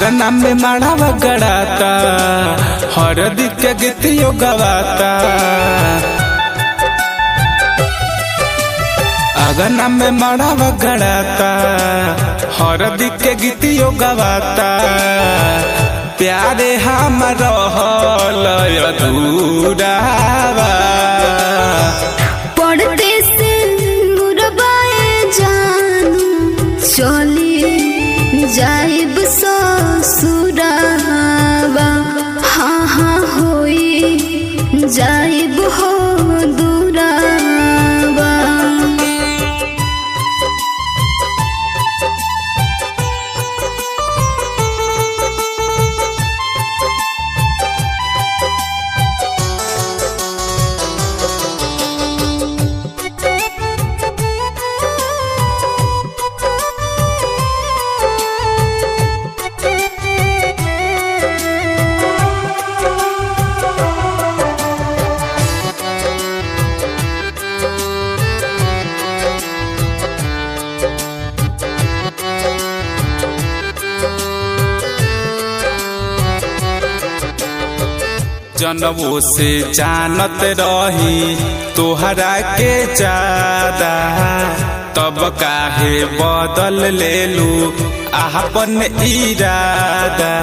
अगना में माड़ावा गड़ाता हरदी के गीतियो गवाता अगना में माड़ावा गड़ाता हरदी के गीतियो गवाता प्यारे हम रहल अधूरावा पढ़ते से मुरबाए जानू चली जाइब ससुरावा हाँ हाँ होई जाइब हो दूरावा जनवो से जानत रही तोहरा के ज्यादा तब काहे बदल लेलू आपन इरादा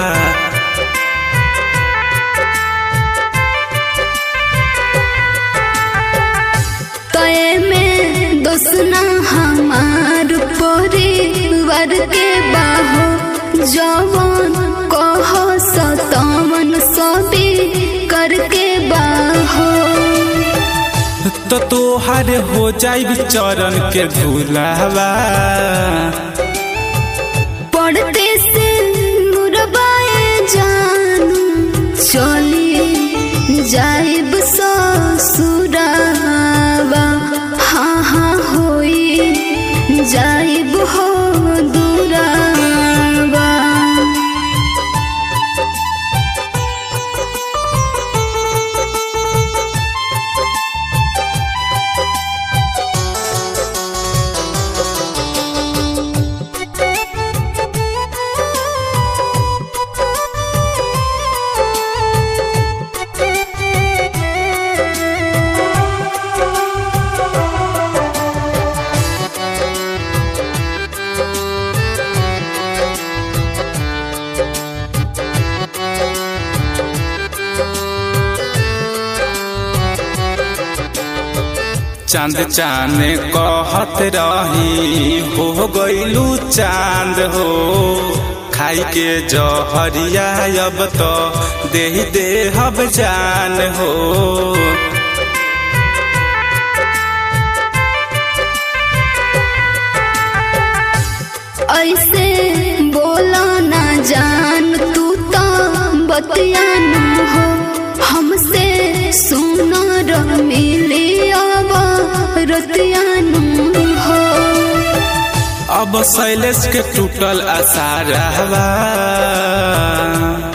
तय में दोसना हमार परिवार के बाहो जवन कह सतवन सबी करके बाहो तो तोहर हो जाई चरण के धुलावा पढ़ते से मुरबाए जानू चली जाइब ससुरावा हाँ हाँ होई जाइब हो दूरावा चांद चाने कहत रही हो गईलू चांद हो खाई के जहरिया अब तो दे दे हब जान हो ऐसे बोला ना जान तू तो बतिया न हो हमसे सुनो र मिली अब रतिया न हो अब शैलेश के टूटल आसारवा